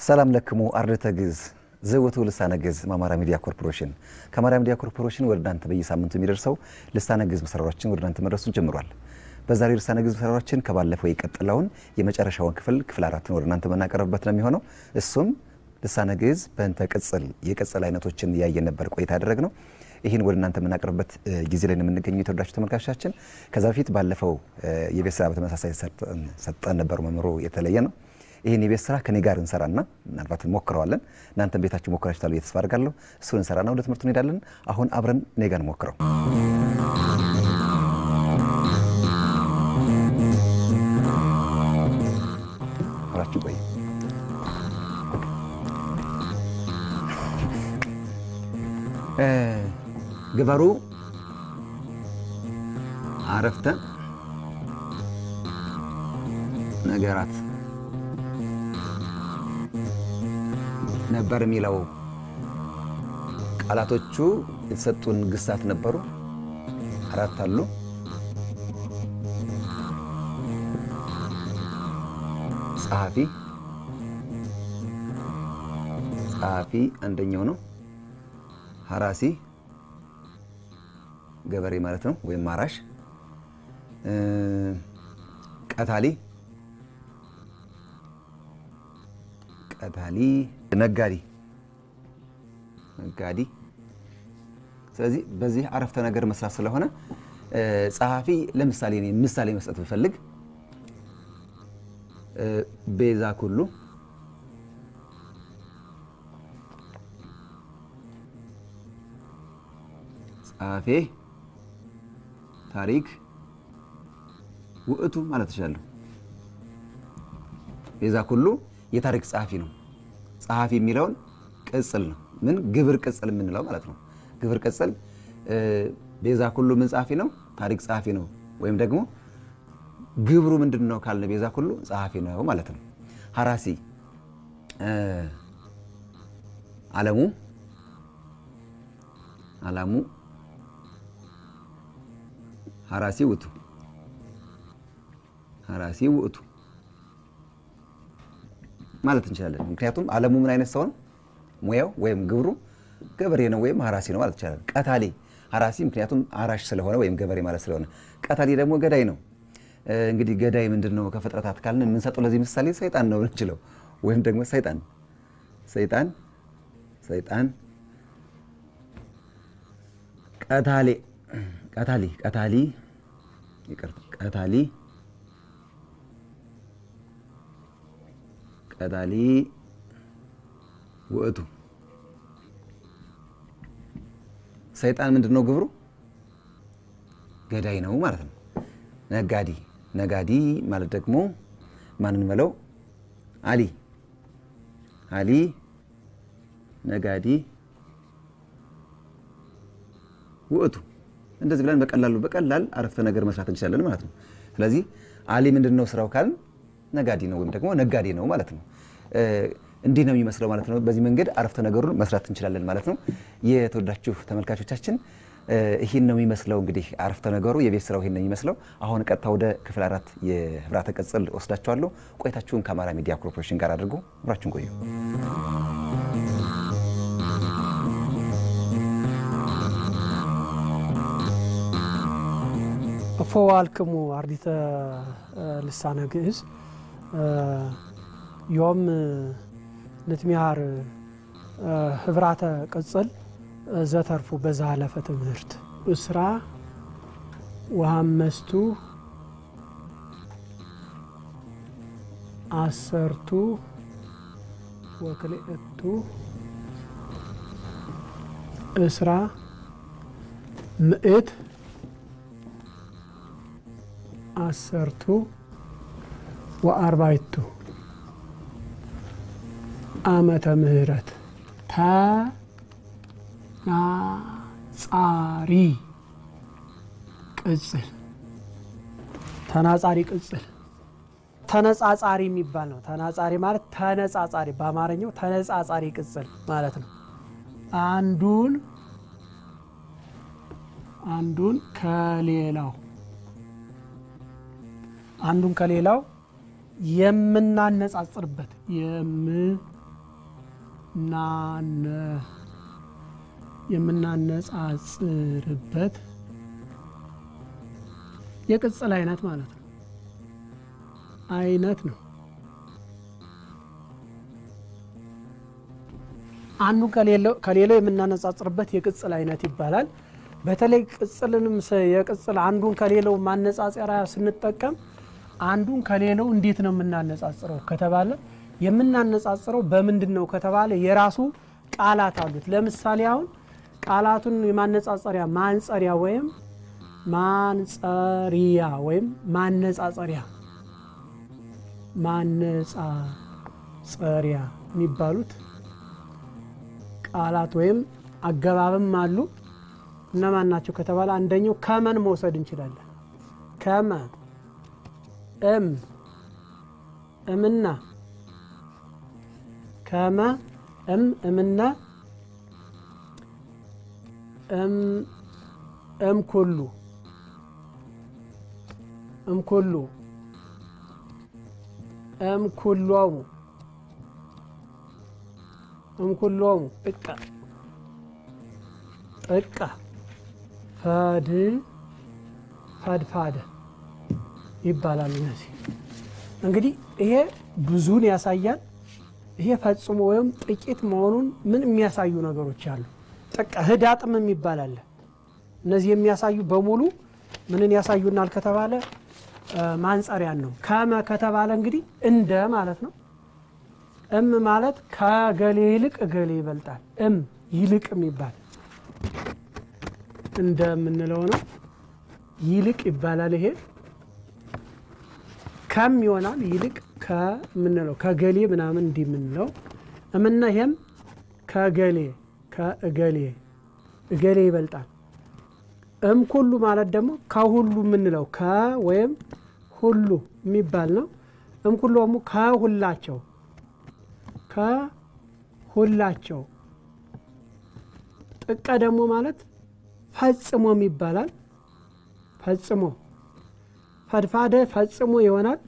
ሰላም ለክሙ አርድእተ ግዕዝ ዘወቱ ልሳነ ግዕዝ አማራ ሚዲያ ኮርፖሬሽን ከአማራ ሚዲያ ኮርፖሬሽን ወደ እናንተ በየሳምንቱ የሚደርሰው ልሳነ ግዕዝ መሰራሮችን ወደ እናንተ መድረሱን ጀምሯል። በዛሬው ልሳነ ግዕዝ መሰራሮችን ከባለፈው የቀጠለውን የመጨረሻውን ክፍል ክፍል አራትን ወደ እናንተ የምናቀርብበት ነው የሚሆነው። እሱም ልሳነ ግዕዝ በእንተ ቅጽል የቅጽል አይነቶችን እያየን ነበር ቆይታ ያደረግ ነው። ይህን ወደ እናንተ የምናቀርብበት ጊዜ ላይ ነው የምንገኘው የተወዳችሁ ተመልካቾቻችን። ከዛ በፊት ባለፈው የቤት ስራ በተመሳሳይ ሰጠን ነበሩ መምህሩ የተለየ ነው። ይህን የቤት ስራ ከኔ ጋር እንሰራና ምናልባት እንሞክረዋለን። እናንተም ቤታችሁ ሞክራችኋል ብዬ ተስፋ አድርጋለሁ። እሱን እንሰራና ወደ ትምህርቱ እንሄዳለን። አሁን አብረን እኔ ጋር እንሞክረው። አብራችሁ ቆይ። ግበሩ አረፍተ ነገራት ነበር የሚለው ቃላቶቹ የተሰጡን ግሳት ነበሩ። አራት አሉ። ጸሐፊ ጸሐፊ አንደኛው ነው። ሀራሲ ገበሬ ማለት ነው፣ ወይም አራሽ። ቀታሊ ቀታሊ ነጋዴ ነጋዴ። ስለዚህ በዚህ አረፍተ ነገር መስራት ስለሆነ ጸሐፊ ለምሳሌ እኔ ምሳሌ መስጠት ብፈልግ ቤዛ ኩሉ ጸሐፌ ታሪክ ውእቱ ማለት እችላለሁ። ቤዛ ኩሉ የታሪክ ጸሐፊ ነው። ጸሐፊ የሚለውን ቅጽል ነው። ምን ግብር ቅጽል የምንለው ማለት ነው። ግብር ቅጽል ቤዛ ኩሉ ምን ጸሐፊ ነው? ታሪክ ጸሐፊ ነው። ወይም ደግሞ ግብሩ ምንድን ነው ካልን ቤዛ ኩሉ ጸሐፊ ነው ማለት ነው። ሀራሲ አለሙ አላሙ ሀራሲ ውእቱ ሀራሲ ውእቱ ማለት እንችላለን። ምክንያቱም አለሙ ምን አይነት ሰው ነው? ሙያው ወይም ግብሩ ገበሬ ነው ወይም ሀራሲ ነው ማለት እንችላለን። ቀታሊ ሀራሲ ምክንያቱም አራሽ ስለሆነ ወይም ገበሬ ማለት ስለሆነ፣ ቀታሊ ደግሞ ገዳይ ነው። እንግዲህ ገዳይ ምንድን ነው ከፍጥረታት ካልን የምንሰጠው ለዚህ ምሳሌ ሰይጣን ነው እንችለው ወይም ደግሞ ሰይጣን ሰይጣን ሰይጣን ቀታሌ ቀታሊ ቀታሊ ይቅርታ ቀታሊ ቀታሊ ውእቱ ሰይጣን ምንድን ነው ግብሩ? ገዳይ ነው ማለት ነው። ነጋዲ ነጋዲ ማለት ደግሞ ማንን መለው አሊ አሊ ነጋዲ ውእቱ እንደዚህ ብለን በቀላሉ በቀላል አረፍተ ነገር መስራት እንችላለን ማለት ነው። ስለዚህ አሊ ምንድን ነው ስራው ካልን ነጋዴ ነው ወይም ደግሞ ነጋዴ ነው ማለት ነው። እንዲህ ነው የሚመስለው ማለት ነው። በዚህ መንገድ አረፍተ ነገሩን መስራት እንችላለን ማለት ነው። የተወዳችሁ ተመልካቾቻችን ይህን ነው የሚመስለው እንግዲህ አረፍተ ነገሩ የቤት ስራው ይህን ነው የሚመስለው። አሁን ቀጥታ ወደ ክፍል አራት የህብራተ ቅጽል ወስዳችኋለሁ። ቆይታችሁን ከአማራ ሚዲያ ኮርፖሬሽን ጋር አድርጎ አብራችሁን ቆዩ። እፎ ዋልክሙ አርዲተ ልሳነ ግዕዝ ዮም ንትሚሃር ህብራተ ቅጽል ዘተርፉ በዛለፈ ትምህርት እስራ ወሃመስቱ አሰርቱ ወክልኤቱ እስራ ምእት አሰርቱ ወአርባይቱ ዓመተ ምህረት ተናጻሪ ቅጽል ተናጻሪ ቅጽል ተነጻጻሪ የሚባል ነው። ተናጻሪ ማለት ተነጻጻሪ በአማርኛው ተነጻጻሪ ቅጽል ማለት ነው። አንዱን አንዱን ከሌላው አንዱን ከሌላው የምናነጻጽርበት ናነ የምናነጻጽርበት የቅጽል አይነት ማለት ነው አይነት ነው። አንዱ ከሌላው የምናነጻጽርበት የቅጽል አይነት ይባላል። በተለይ ቅጽልንም የቅጽል አንዱን ከሌላው ማነጻጸሪያ ስንጠቀም አንዱን ከሌላው እንዴት ነው የምናነጻጽረው ከተባለ የምናነጻጽረው በምንድን ነው ከተባለ የራሱ ቃላት አሉት። ለምሳሌ አሁን ቃላቱን የማነጻጸሪያ ማንጸሪያ ወይም ማንጸሪያ ወይም ማነጻጸሪያ ማነጻጸሪያ የሚባሉት ቃላት ወይም አገባብም አሉ። እነማን ናቸው ከተባለ አንደኛው ከመን መውሰድ እንችላለን። ከመ፣ እም፣ እምና፣ ከመ፣ እም፣ እምና፣ እም፣ እምኩሉ፣ እምኩሉ፣ እምኩሎሙ፣ እምኩሎሙ፣ ጥቀ ጥቀ ፈድ ፈድፋደ ይባላሉ። እነዚህ እንግዲህ ይሄ ብዙን ያሳያል። ይሄ ፈጽሞ ወይም ጥቂት መሆኑን ምን የሚያሳዩ ነገሮች አሉ። ጥቀ ህዳጥም የሚባል አለ። እነዚህ የሚያሳዩ በሙሉ ምንን ያሳዩናል ከተባለ ማንጸሪያን ነው። ከመ ከተባለ እንግዲህ እንደ ማለት ነው። እም ማለት ከገሌ ይልቅ እገሌ ይበልጣል። እም ይልቅ የሚባል እንደምንለው ነው። ይልቅ ይባላል። ይሄ ከም ይሆናል። ይልቅ ከምንለው ከገሌ ምናምን እንዲህ የምንለው እምና ይሄም ከገሌ ከእገሌ እገሌ ይበልጣል። እም ኩሉ ማለት ደግሞ ከሁሉ የምንለው ከ ወይም ሁሉ የሚባል ነው። እም ኩሉ ደግሞ ከሁላቸው ከሁላቸው ጥቀ ደግሞ ማለት ፈጽሞም ይባላል። ፈጽሞ ፈድፋደ ፈጽሞ ይሆናል።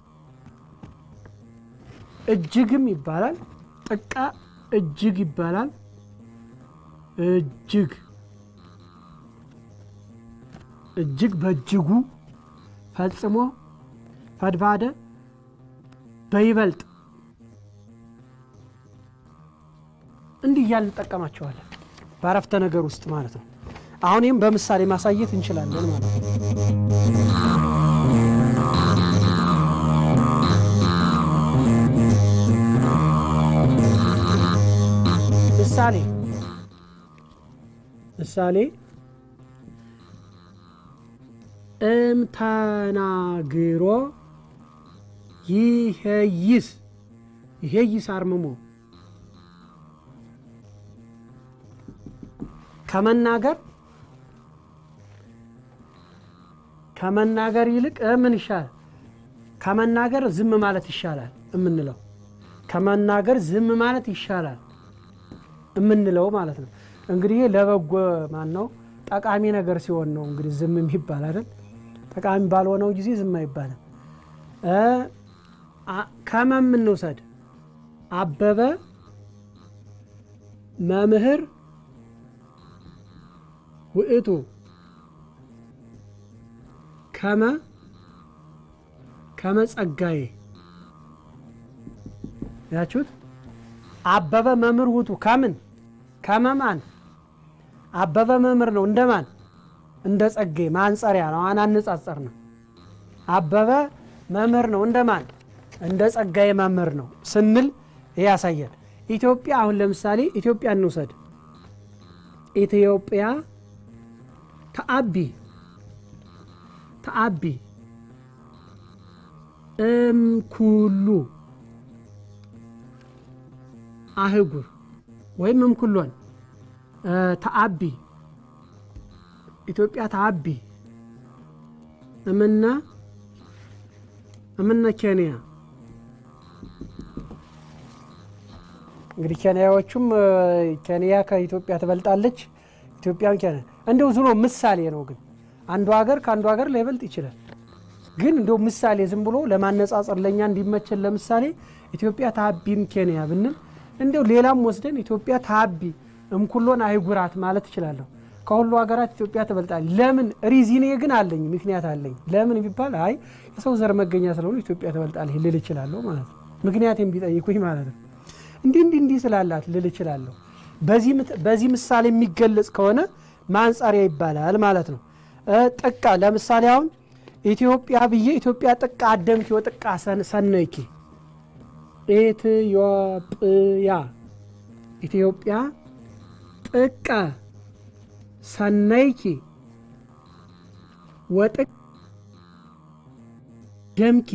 እጅግም ይባላል። ጥቀ እጅግ ይባላል። እጅግ እጅግ በእጅጉ ፈጽሞ ፈድፋደ በይበልጥ እንዲህ እያልን እንጠቀማቸዋለን በአረፍተ ነገር ውስጥ ማለት ነው። አሁን ይህም በምሳሌ ማሳየት እንችላለን ማለት ነው። ምሳሌ ምሳሌ እምተናግሮ ይሄይስ ይሄይስ አርምሞ ከመናገር ከመናገር ይልቅ ምን ይሻላል? ከመናገር ዝም ማለት ይሻላል የምንለው ከመናገር ዝም ማለት ይሻላል የምንለው ማለት ነው። እንግዲህ ለበጎ ማን ነው ጠቃሚ ነገር ሲሆን ነው እንግዲህ ዝም የሚባል አይደል? ጠቃሚ ባልሆነው ጊዜ ዝም አይባልም። ከመም እንውሰድ። አበበ መምህር ውእቱ ከመ ከመ ጸጋዬ ያችሁት አበበ መምህር ውእቱ ከምን ከመማን አበበ መምህር ነው እንደማን እንደ ጸጋዬ ማንጸሪያ ነው አናነጻጸር ነው አበበ መምህር ነው እንደማን እንደ ጸጋዬ መምህር ነው ስንል ይህ ያሳያል ኢትዮጵያ አሁን ለምሳሌ ኢትዮጵያ እንውሰድ ኢትዮጵያ ተአቢ ተአቢ እምኩሉ አህጉር ወይም እምኩሎን ተአቢ ኢትዮጵያ ተአቢ እምነ እምነ ኬንያ እንግዲህ ኬንያዎቹም ኬንያ ከኢትዮጵያ ትበልጣለች። ኢትዮጵያ ኬንያ እንደው ዝሮ ምሳሌ ነው። ግን አንዱ ሀገር ከአንዱ ሀገር ላይበልጥ ይችላል። ግን እንደው ምሳሌ ዝም ብሎ ለማነጻጸር ለእኛ እንዲመቸን ለምሳሌ ኢትዮጵያ ታቢም ኬንያ ብንል እንዲያው ሌላም ወስደን ኢትዮጵያ ታቢ እምኩሎን አይጉራት ማለት እችላለሁ። ከሁሉ ሀገራት ኢትዮጵያ ትበልጣለች። ለምን ሪዚኔ ግን አለኝ፣ ምክንያት አለኝ። ለምን ቢባል አይ የሰው ዘር መገኛ ስለሆኑ ኢትዮጵያ ትበልጣለች ልል እችላለሁ ማለት ነው። ምክንያቴም ቢጠይቁኝ ማለት ነው። እንዲህ እንዲህ እንዲህ ስላላት ልል እችላለሁ። በዚህ ምሳሌ የሚገለጽ ከሆነ ማንጻሪያ ይባላል ማለት ነው። ጥቀ ለምሳሌ አሁን ኢትዮጵያ ብዬ ኢትዮጵያ ጥቀ አደምኪ ወጥቀ ሰነይኪ ኢትዮጵያ ኢትዮጵያ ጥቀ ሰነይኪ ወጥቅ ደምኪ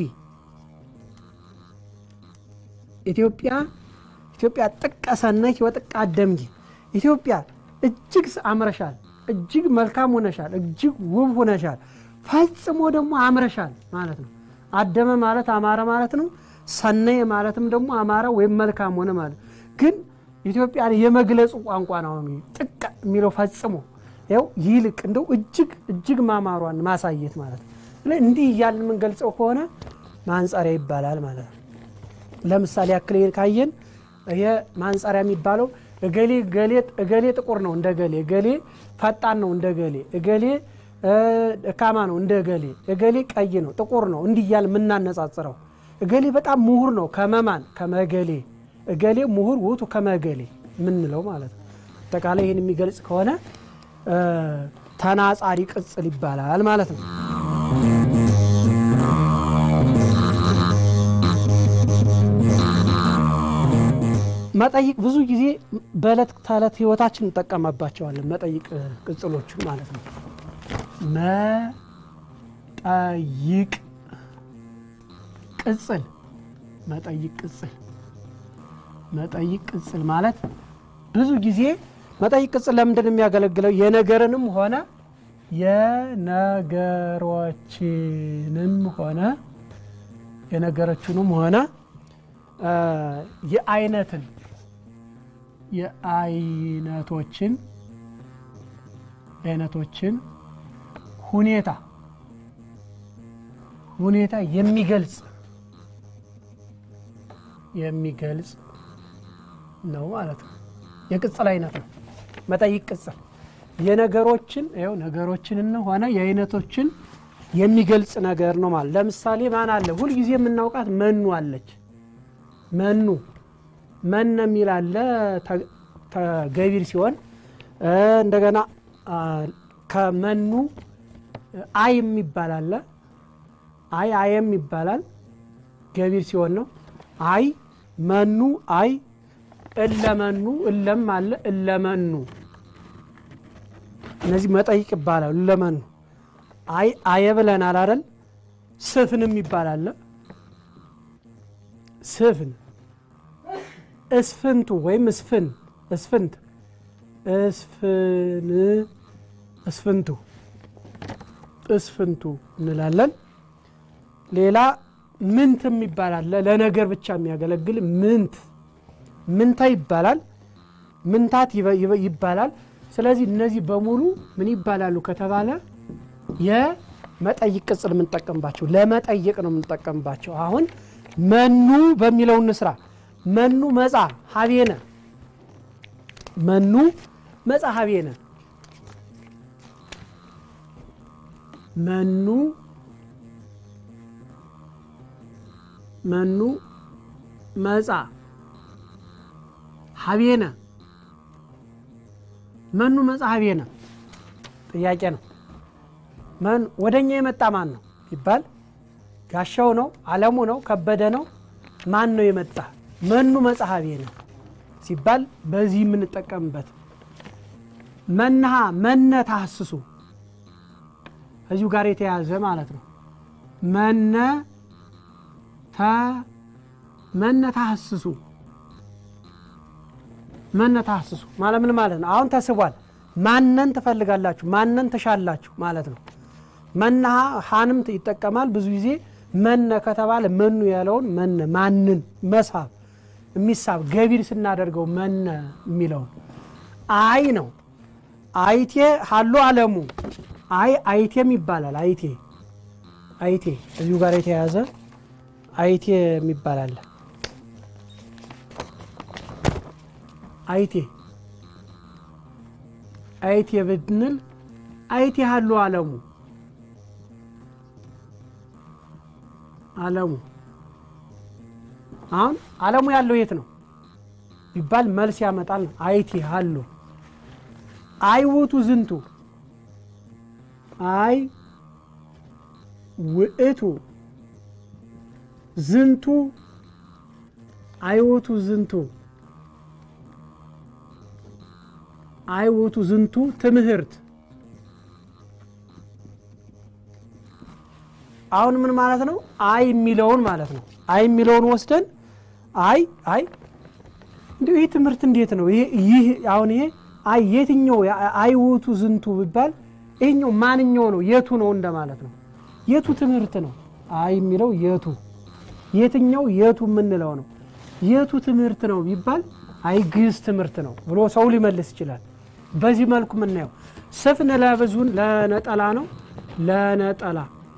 ኢትዮጵያ ኢትዮጵያ ጥቀ ሰነይኪ ወጥቀ አደምኪ ኢትዮጵያ እጅግ አምረሻል፣ እጅግ መልካም ሆነሻል፣ እጅግ ውብ ሆነሻል፣ ፈጽሞ ደግሞ አምረሻል ማለት ነው። አደመ ማለት አማረ ማለት ነው። ሰነየ ማለትም ደግሞ አማረ ወይም መልካም ሆነ ማለት ግን ኢትዮጵያን የመግለጹ ቋንቋ ነው። ጥቀ የሚለው ፈጽሞ ያው ይልቅ እንደው እጅግ እጅግ ማማሯን ማሳየት ማለት ነው። እንዲህ እያልን የምንገልጸው ከሆነ ማንጻሪያ ይባላል ማለት ነው። ለምሳሌ ያክል ካየን ይሄ ማንጻሪያ የሚባለው እገሌ እገሌ ጥቁር ነው እንደ ገሌ፣ እገሌ ፈጣን ነው እንደ ገሌ፣ እገሌ ደካማ ነው እንደ እገሌ፣ እገሌ ቀይ ነው ጥቁር ነው እንዲህ እያልን የምናነጻጽረው እገሌ በጣም ምሁር ነው ከመማን ከመገሌ እገሌ ምሁር ውቱ ከመገሌ የምንለው ማለት ነው። አጠቃላይ ይህን የሚገልጽ ከሆነ ተናጻሪ ቅጽል ይባላል ማለት ነው። መጠይቅ ብዙ ጊዜ በዕለት ተዕለት ህይወታችን እንጠቀማባቸዋለን። መጠይቅ ቅጽሎችን ማለት ነው። መጠይቅ ቅጽል መጠይቅ ቅጽል መጠይቅ ቅጽል ማለት ብዙ ጊዜ መጠይቅ ቅጽል ለምንድን ነው የሚያገለግለው? የነገርንም ሆነ የነገሮችንም ሆነ የነገሮችንም ሆነ የአይነትን የአይነቶችን አይነቶችን ሁኔታ ሁኔታ የሚገልጽ የሚገልጽ ነው ማለት ነው። የቅጽል አይነት ነው መጠይቅ ቅጽል የነገሮችን ይኸው ነገሮችንን ሆነ የአይነቶችን የሚገልጽ ነገር ነው ማለት። ለምሳሌ ማን አለ? ሁልጊዜ የምናውቃት መኑ አለች። መኑ መነ የሚል አለ ገቢር ሲሆን እንደገና ከመኑ አይ የሚባል አለ። አይ አየም ይባላል ገቢር ሲሆን ነው። አይ መኑ አይ እለመኑ እለም አለ እለመኑ እነዚህ መጠይቅ ይባላሉ። እለመኑ አይ አየ ብለናል አይደል? ስፍንም ይባላል። ስፍን እስፍንቱ ወይም እስፍን እስፍንት እስፍን እስፍንቱ እስፍንቱ እንላለን። ሌላ ምንትም ይባላል። ለነገር ብቻ የሚያገለግል ምንት ምንታ ይባላል። ምንታት ይባላል። ስለዚህ እነዚህ በሙሉ ምን ይባላሉ ከተባለ የመጠይቅ ቅጽል የምንጠቀምባቸው ለመጠየቅ ነው የምንጠቀምባቸው። አሁን መኑ በሚለው እንስራ። መኑ መጻ ሀቤነ መኑ መጻ ሀቤነ መኑ መኑ መጻ ሀቤነ መኑ መጻ ሀቤነ ጥያቄ ነው። ወደ እኛ የመጣ ማን ነው ይባል ጋሻው ነው፣ አለሙ ነው፣ ከበደ ነው። ማን ነው የመጣ? መኑ መጻ ሀቤነ ሲባል በዚህ የምንጠቀምበት መናሃ መነ ታህስሱ ከዚሁ ጋር የተያዘ ማለት ነው። መነ መነ ታህስሱ መነ ታህስሱ ማለት ምን ማለት ነው? አሁን ተስቧል። ማነን ትፈልጋላችሁ፣ ማነን ትሻላችሁ ማለት ነው። መናሃ ሀንም ይጠቀማል ብዙ ጊዜ መነ ከተባለ መኑ ያለውን መነ ማንን መሳብ የሚሳብ ገቢር ስናደርገው መነ የሚለውን አይ ነው። አይቴ ሀሎ አለሙ አይ አይቴም ይባላል። አይቴ አይቴ እዚሁ ጋር የተያያዘ አይቴ የሚባል አለ። አይቴ አይቴ ብንል አይቴ ያሉ አለሙ አለሙ አሁን አለሙ ያለው የት ነው ቢባል መልስ ያመጣል። አይቲ አሉ አይውቱ ዝንቱ አይ ውእቱ ዝንቱ አይውቱ ዝንቱ አይውቱ ዝንቱ ትምህርት አሁን ምን ማለት ነው? አይ የሚለውን ማለት ነው። አይ የሚለውን ወስደን አይ አይ እንዲሁ ይህ ትምህርት እንዴት ነው? ይህ አሁን ይሄ አይ የትኛው አይውቱ ዝንቱ ቢባል ይሄኛው ማንኛው ነው? የቱ ነው እንደማለት ነው። የቱ ትምህርት ነው? አይ የሚለው የቱ የትኛው የቱ የምንለው ነው። የቱ ትምህርት ነው ቢባል አይ ግዕዝ ትምህርት ነው ብሎ ሰው ሊመልስ ይችላል። በዚህ መልኩ የምናየው ስፍን ለብዙን ለነጠላ ነው ለነጠላ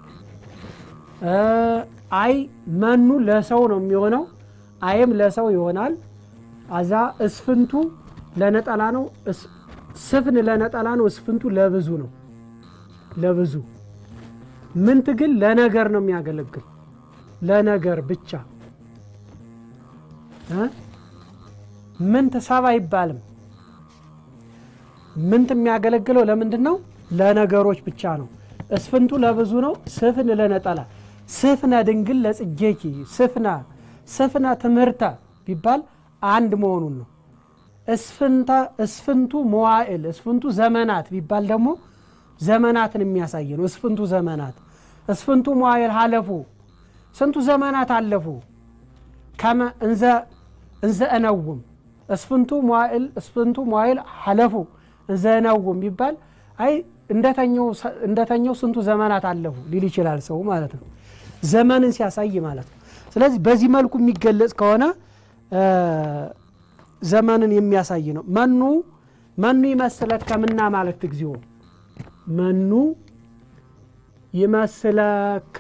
አይ መኑ ለሰው ነው የሚሆነው። አይም ለሰው ይሆናል። አዛ እስፍንቱ ለነጠላ ነው። ስፍን ለነጠላ ነው። እስፍንቱ ለብዙ ነው። ለብዙ ምንት ግን ለነገር ነው የሚያገለግል ለነገር ብቻ። ምንት ሰብ አይባልም። ምንት የሚያገለግለው ለምንድን ነው? ለነገሮች ብቻ ነው። እስፍንቱ ለብዙ ነው። ስፍን ለነጠላ ስፍነ ድንግል ለጽጌኪ ስፍና ስፍነ ትምህርተ ቢባል አንድ መሆኑን ነው። እስፍንታ እስፍንቱ መዋዕል እስፍንቱ ዘመናት ቢባል ደግሞ ዘመናትን የሚያሳይ ነው። እስፍንቱ ዘመናት እስፍንቱ መዋዕል ሀለፉ ስንቱ ዘመናት አለፉ። ከመ እንዘ እንዘ እነውም እስፍንቱ መዋዕል እስፍንቱ መዋዕል ሀለፉ እንዘ እነውም ቢባል አይ እንደተኛው ስንቱ ዘመናት አለፉ ሊል ይችላል ሰው ማለት ነው። ዘመንን ሲያሳይ ማለት ነው። ስለዚህ በዚህ መልኩ የሚገለጽ ከሆነ ዘመንን የሚያሳይ ነው። መኑ መኑ ይመስለት ከምና ማለት እግዚኦ መኑ ይመስለከ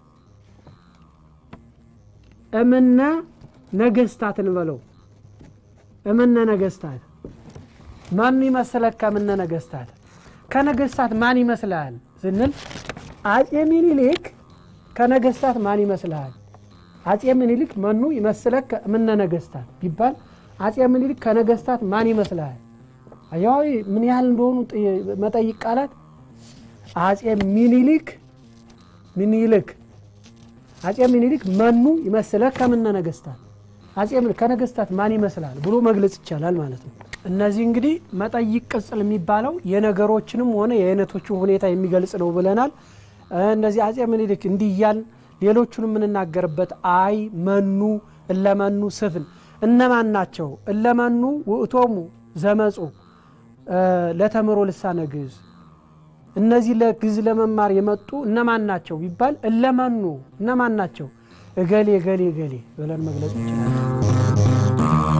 እምነ ነገስታት እንበለው እምነ ነገስታት መኑ ይመስለከ እምነ ነገስታት ከነገስታት ማን ይመስልሃል ስንል አጼ ሚኒሊክ ከነገስታት ማን ይመስልሃል? አጼ ምኒልክ መኑ ይመስለከ እምነ ነገስታት ቢባል አጼ ምኒልክ ከነገስታት ማን ይመስልሃል? አያው ምን ያህል እንደሆኑ መጠይቅ ቃላት አጼ ሚኒሊክ ሚኒልክ አጼ ሚኒሊክ መኑ ይመስለከ እምነ ነገስታት አጼ ከነገስታት ማን ይመስላል ብሎ መግለጽ ይቻላል ማለት ነው። እነዚህ እንግዲህ መጠይቅ ቅጽል የሚባለው የነገሮችንም ሆነ የአይነቶችን ሁኔታ የሚገልጽ ነው ብለናል። እነዚህ አጼ ምኒልክ እንዲህ እያልን ሌሎቹን የምንናገርበት አይ መኑ እለመኑ ስፍን እነማን ናቸው? እለመኑ ውእቶሙ ዘመፁ ለተምሮ ልሳነ ግዕዝ እነዚህ ለግዕዝ ለመማር የመጡ እነማን ናቸው ቢባል እለመኑ እነማን ናቸው? እገሌ እገሌ እገሌ ብለን መግለጽ እንችላለን።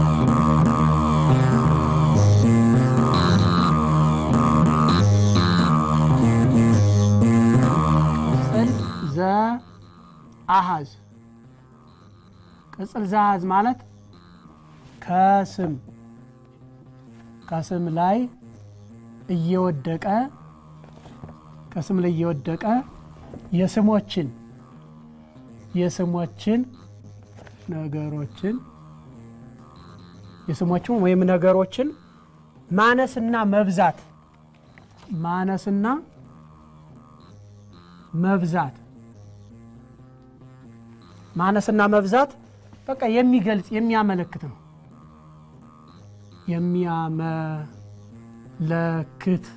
አሃዝ ቅጽል ዘአሃዝ ማለት ከስም ከስም ላይ እየወደቀ ከስም ላይ እየወደቀ የስሞችን የስሞችን ነገሮችን የስሞችን ወይም ነገሮችን ማነስና መብዛት ማነስና መብዛት ማነስና መብዛት በቃ የሚገልጽ የሚያመለክት ነው። የሚያመለክት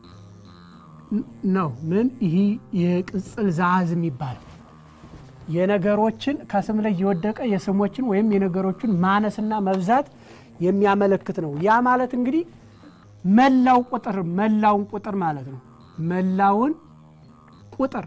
ነው። ምን ይህ የቅጽል ዘአሃዝ የሚባለው የነገሮችን ከስም ላይ የወደቀ የስሞችን ወይም የነገሮችን ማነስና መብዛት የሚያመለክት ነው። ያ ማለት እንግዲህ መላው ቁጥር መላውን ቁጥር ማለት ነው። መላውን ቁጥር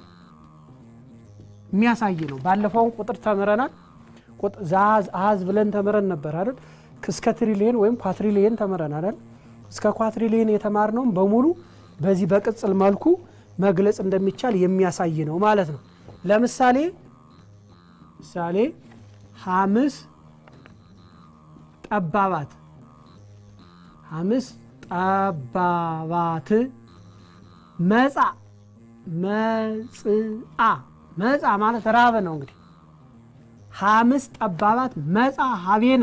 የሚያሳይ ነው። ባለፈውን ቁጥር ተምረናል። አሃዝ ብለን ተምረን ነበር አይደል? እስከ ትሪሊየን ወይም ኳትሪሊየን ተምረናል አይደል? እስከ ኳትሪሊየን የተማርነውም በሙሉ በዚህ በቅጽል መልኩ መግለጽ እንደሚቻል የሚያሳይ ነው ማለት ነው። ለምሳሌ ምሳሌ ሐምስ ጠባባት ሐምስ ጠባባት መጻ መጽአ መጻ ማለት ራበ ነው እንግዲህ ሐምስ ጠባባት መጻ ሀቤነ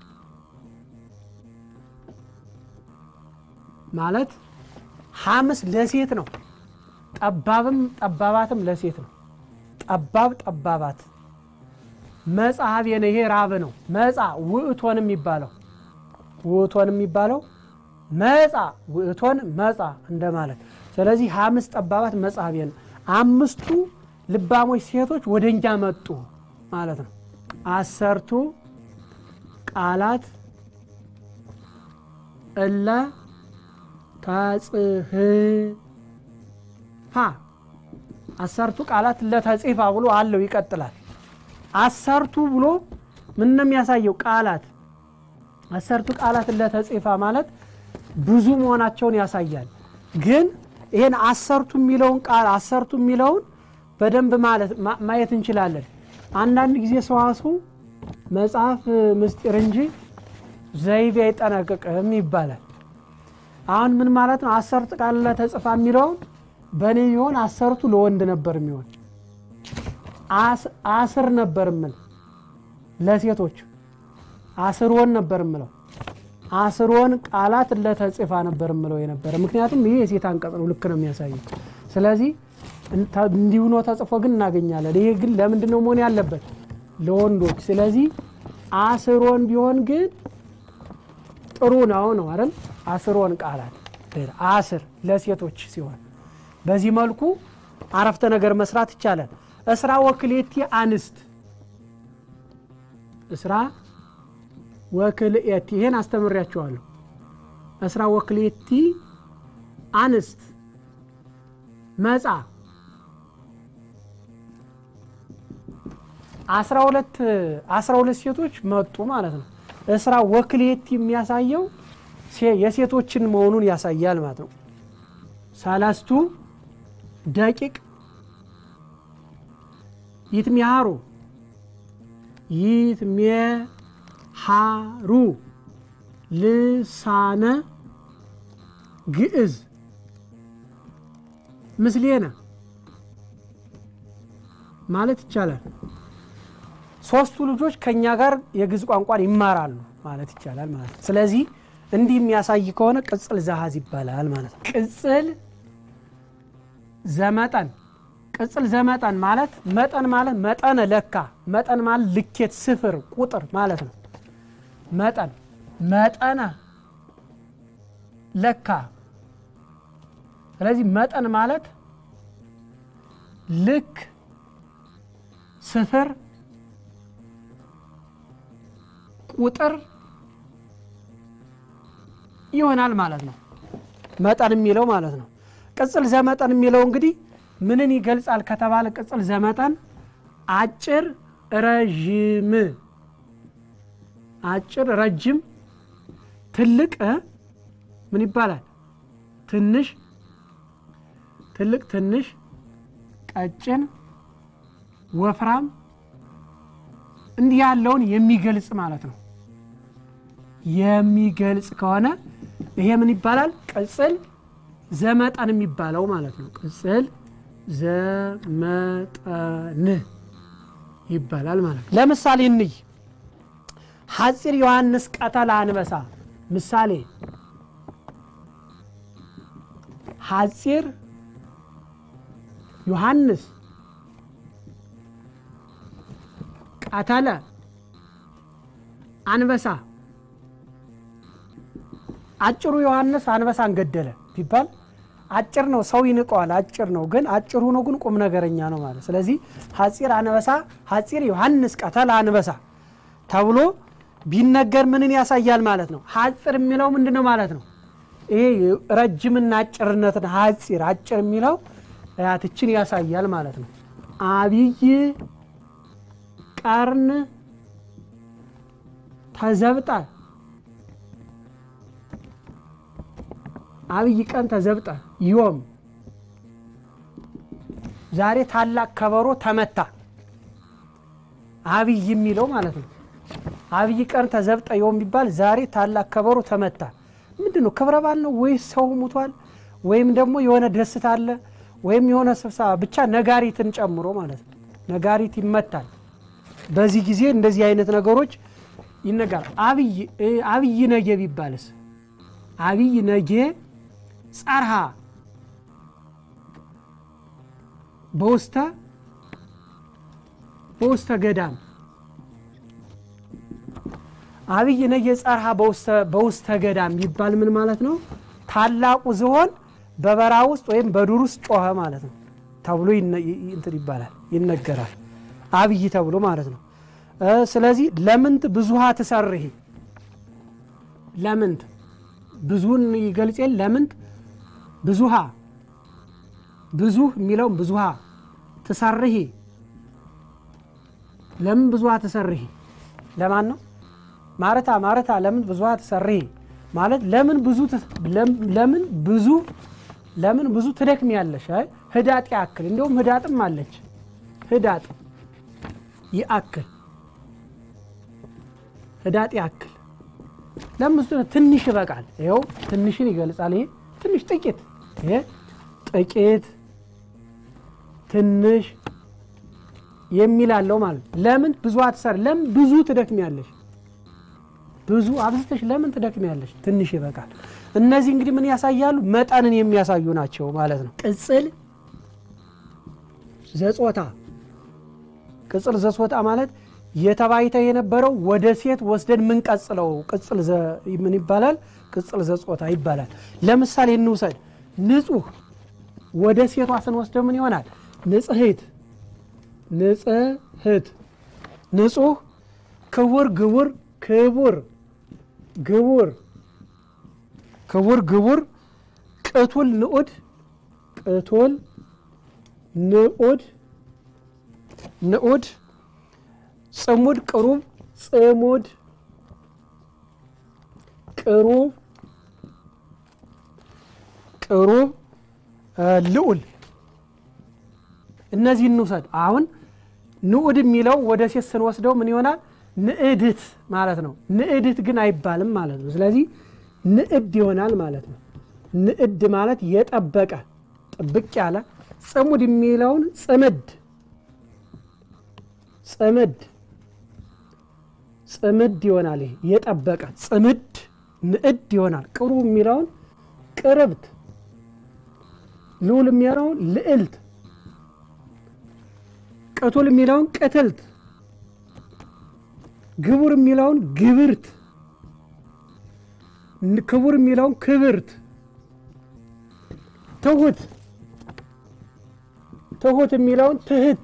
ማለት ሐምስ ለሴት ነው። ጠባብም ጠባባትም ለሴት ነው። ጠባብ ጠባባት መጻ ሀቤነ ይሄ ራብ ነው። መጻ ውእቶን የሚባለው ውእቶን የሚባለው መጻ ውእቶን መጻ እንደማለት። ስለዚህ ሐምስ ጠባባት መጻ ሀቤነ አምስቱ ልባሞች ሴቶች ወደ እኛ መጡ ማለት ነው። አሰርቱ ቃላት እለ ተጽሕፋ አሰርቱ ቃላት እለ ተጽሕፋ ብሎ አለው ይቀጥላል። አሰርቱ ብሎ ምን ነው የሚያሳየው? ቃላት አሰርቱ ቃላት እለ ተጽሕፋ ማለት ብዙ መሆናቸውን ያሳያል። ግን ይህን አሰርቱ የሚለውን ቃል አሰርቱ የሚለውን በደንብ ማለት ማየት እንችላለን። አንዳንድ ጊዜ ሰዋስው መጽሐፍ ምስጢር እንጂ ዘይቤ አይጠነቅቅም ይባላል። አሁን ምን ማለት ነው? አሰርት ቃል ለተጽፋ የሚለውን በእኔ ቢሆን አሰርቱ ለወንድ ነበር የሚሆን አስር ነበር ምል ለሴቶች አስርወን ነበር ምለው አስርወን ቃላት ለተጽፋ ነበር ምለው የነበረ ምክንያቱም ይሄ የሴት አንቀጽ ነው። ልክ ነው የሚያሳየው። ስለዚህ እንዲሁ ነው ተጽፎ ግን እናገኛለን። ይሄ ግን ለምንድን ነው መሆን ያለበት? ለወንዶች። ስለዚህ አስሮን ቢሆን ግን ጥሩ ነው ነው አይደል? አስሮን ቃላት አስር ለሴቶች ሲሆን በዚህ መልኩ አረፍተ ነገር መስራት ይቻላል። እስራ ወክሌቲ አንስት እስራ ወክልኤቲ ይሄን አስተምሬያቸዋለሁ። እስራ ወክሌቲ አንስት መጻ አስራ ሁለት አስራ ሁለት ሴቶች መጡ ማለት ነው። እስራ ወክሌቲ የሚያሳየው የሴቶችን መሆኑን ያሳያል ማለት ነው። ሰለስቱ ደቂቅ ይትሚሃሩ ይትሜሃሩ ልሳነ ግዕዝ ምስሌነ ማለት ይቻላል። ሶስቱ ልጆች ከኛ ጋር የግዕዝ ቋንቋን ይማራሉ ማለት ይቻላል ማለት ነው። ስለዚህ እንዲህ የሚያሳይ ከሆነ ቅጽል ዘሀዝ ይባላል ማለት ነው። ቅጽል ዘመጠን ቅጽል ዘመጠን ማለት መጠን ማለት መጠነ ለካ መጠን ማለት ልኬት ስፍር ቁጥር ማለት ነው። መጠን መጠነ ለካ ስለዚህ መጠን ማለት ልክ ስፍር ቁጥር ይሆናል ማለት ነው። መጠን የሚለው ማለት ነው። ቅጽል ዘመጠን የሚለው እንግዲህ ምንን ይገልጻል ከተባለ ቅጽል ዘመጠን አጭር፣ ረዥም፣ አጭር፣ ረጅም፣ ትልቅ ምን ይባላል? ትንሽ፣ ትልቅ፣ ትንሽ፣ ቀጭን፣ ወፍራም እንዲህ ያለውን የሚገልጽ ማለት ነው። የሚገልጽ ከሆነ ይሄ ምን ይባላል? ቅጽል ዘመጠን የሚባለው ማለት ነው። ቅጽል ዘመጠን ይባላል ማለት ነው። ለምሳሌ እንይ። ሐፂር ዮሐንስ ቀተለ አንበሳ። ምሳሌ ሐፂር ዮሐንስ ቀተለ አንበሳ። አጭሩ ዮሐንስ አንበሳን ገደለ ቢባል አጭር ነው፣ ሰው ይንቀዋል። አጭር ነው ግን አጭር ሆኖ ግን ቁም ነገረኛ ነው ማለት። ስለዚህ ሐፂር አንበሳ ሐፂር ዮሐንስ ቀተለ አንበሳ ተብሎ ቢነገር ምንን ያሳያል ማለት ነው? ሐፂር የሚለው ምንድን ነው ማለት ነው? ይሄ ረጅምና አጭርነትን ሐፂር አጭር የሚለው ያትችን ያሳያል ማለት ነው። አብይ ቀርን ተዘብጠ አብይ ቀን ተዘብጠ ዮም ዛሬ ታላቅ ከበሮ ተመታ። አብይ የሚለው ማለት ነው። አብይ ቀን ተዘብጠ ዮም ቢባል ዛሬ ታላቅ ከበሮ ተመታ። ምንድን ነው ክብረ በዓል ነው ወይስ ሰው ሙቷል ወይም ደግሞ የሆነ ደስታ አለ ወይም የሆነ ስብሰባ ብቻ ነጋሪትን ጨምሮ ማለት ነው። ነጋሪት ይመታል። በዚህ ጊዜ እንደዚህ አይነት ነገሮች ይነገራል። አብይ አብይ ነጌ ቢባልስ አብይ ነጌ ጸርሃ በውስተ በውስተ ገዳም አብይ ነጌ ጸርሃ በውስተ ገዳም ቢባል ምን ማለት ነው? ታላቁ ዝሆን በበረሃ ውስጥ ወይም በዱር ውስጥ ጮኸ ማለት ነው ተብሎ እንትን ይባላል ይነገራል። አብይ ተብሎ ማለት ነው። ስለዚህ ለምንት ብዙሃ ትሰርሂ ለምንት ብዙን ይገልጽ የለ ለምንት ብዙሃ ብዙ የሚለውም ብዙሃ ትሰርሂ ለምን ብዙሃ ትሰርሂ ለማን ነው? ማረታ ማረታ ለምን ብዙሃ ትሰርሂ ማለት ለምን ብዙ ለምን ብዙ ለምን ብዙ ትደክም ያለሽ ህዳጥ ያክል እንዲሁም ህዳጥም አለች ህዳጥ ይአክል ህዳጥ ያክል ለምን ብዙ ትንሽ ይበቃል። ይኸው ትንሽን ይገልጻል። ይሄ ትንሽ ጥቂት፣ ይሄ ጥቂት ትንሽ የሚል አለው ማለት ለምን ብዙ አትሰር ለምን ብዙ ትደክሚያለሽ ብዙ አብዝተሽ ለምን ትደክሚያለሽ? ትንሽ ይበቃል። እነዚህ እንግዲህ ምን ያሳያሉ? መጠንን የሚያሳዩ ናቸው ማለት ነው። ቅጽል ዘጾታ ቅጽል ዘጾታ ማለት የተባይተ የነበረው ወደ ሴት ወስደን ምንቀጽለው ቅጽል ምን ይባላል? ቅጽል ዘጾታ ይባላል። ለምሳሌ እንውሰድ። ንጹህ ወደ ሴቷ ስንወስደው ምን ይሆናል? ንጽሕት ንጽሕት፣ ንጹህ፣ ክቡር፣ ግቡር፣ ክቡር ግቡር ክቡር ግቡር ቅቱል ንዑድ ቅቱል ንዑድ ንዑድ ጽሙድ ቅሩብ ጽሙድ ቅሩብ ቅሩብ ልዑል እነዚህ እንውሰድ። አሁን ንዑድ የሚለው ወደ ሴት ስንወስደው ምን ይሆናል? ንዕድት ማለት ነው። ንዕድት ግን አይባልም ማለት ነው። ስለዚህ ንዕድ ይሆናል ማለት ነው። ንዕድ ማለት የጠበቀ ጥብቅ ያለ። ጽሙድ የሚለውን ጽምድ ጽምድ ጽምድ ይሆናል። ይሄ የጠበቀ ጽምድ ንዕድ ይሆናል። ቅሩብ የሚለውን ቅርብት፣ ልዑል የሚለውን ልዕልት፣ ቅቱል የሚለውን ቅትልት ግቡር የሚለውን ግብርት፣ ክቡር የሚለውን ክብርት፣ ትሁት ትሁት የሚለውን ትህት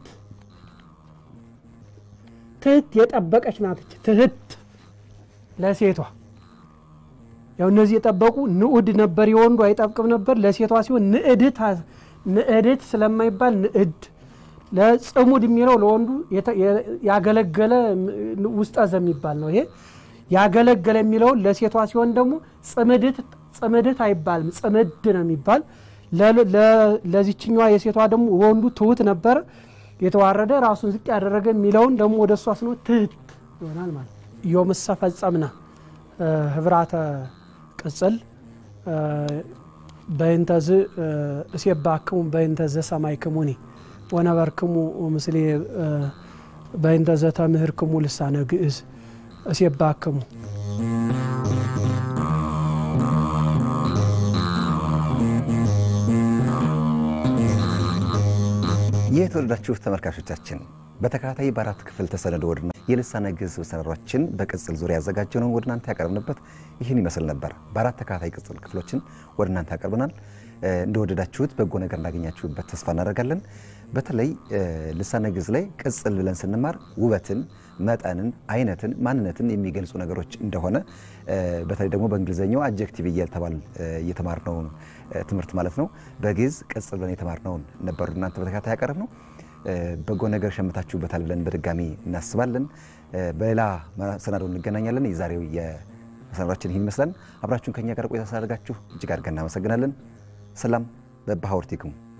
ትህት የጠበቀች ናትች። ትህት ለሴቷ ያው እነዚህ የጠበቁ ንዑድ ነበር፣ የወንዱ አይጠብቅም ነበር። ለሴቷ ሲሆን ንዕድት ንዕድት ስለማይባል ንዕድ ለጽሙድ የሚለው ለወንዱ ያገለገለ ውስጠዘ የሚባል ነው። ይሄ ያገለገለ የሚለውን ለሴቷ ሲሆን ደግሞ ጽምድት አይባልም፣ ጽምድ ነው የሚባል። ለዚችኛዋ የሴቷ ደግሞ ወንዱ ትሁት ነበረ፣ የተዋረደ ራሱን ዝቅ ያደረገ የሚለውን ደግሞ ወደ እሷ ስኖ ትህት ይሆናል ማለት ዮምሰ ፈጸምነ ህብራተ ቅጽል በይንተዝ እሴባክሙ በይንተዘ ሰማይክሙኒ ወነበርክሙ ምስሌ በእንተ ዘተምህርክሙ ልሳነ ግዕዝ እሴባክሙ። ይህ የተወደዳችሁ ተመልካቾቻችን በተከታታይ በአራት ክፍል ተሰነዶ ወድና የልሳነ ግዕዝ መሰናዷችን በቅጽል ዙሪያ ያዘጋጀነውን ወደ እናንተ ያቀርብንበት ይህን ይመስል ነበር። በአራት ተከታታይ ቅጽል ክፍሎችን ወደ እናንተ ያቀርብናል። እንደወደዳችሁት በጎ ነገር እንዳገኛችሁበት ተስፋ እናደርጋለን። በተለይ ልሳነ ግዕዝ ላይ ቅጽል ብለን ስንማር ውበትን፣ መጠንን፣ አይነትን፣ ማንነትን የሚገልጹ ነገሮች እንደሆነ በተለይ ደግሞ በእንግሊዝኛው አጀክቲቭ እየተባል እየተማርነውን ትምህርት ማለት ነው። በግዕዝ ቅጽል ብለን የተማርነውን ነበሩ እናንተ በተከታታይ ያቀረብ ነው። በጎ ነገር ሸምታችሁበታል ብለን በድጋሚ እናስባለን። በሌላ መሰናዶ እንገናኛለን። የዛሬው የመሰናዷችን ይህን ይመስላል። አብራችሁን ከኛ ጋር ቆይታ ስላደርጋችሁ እጅግ አድርገን እናመሰግናለን። ሰላም በባህወርቲክሙ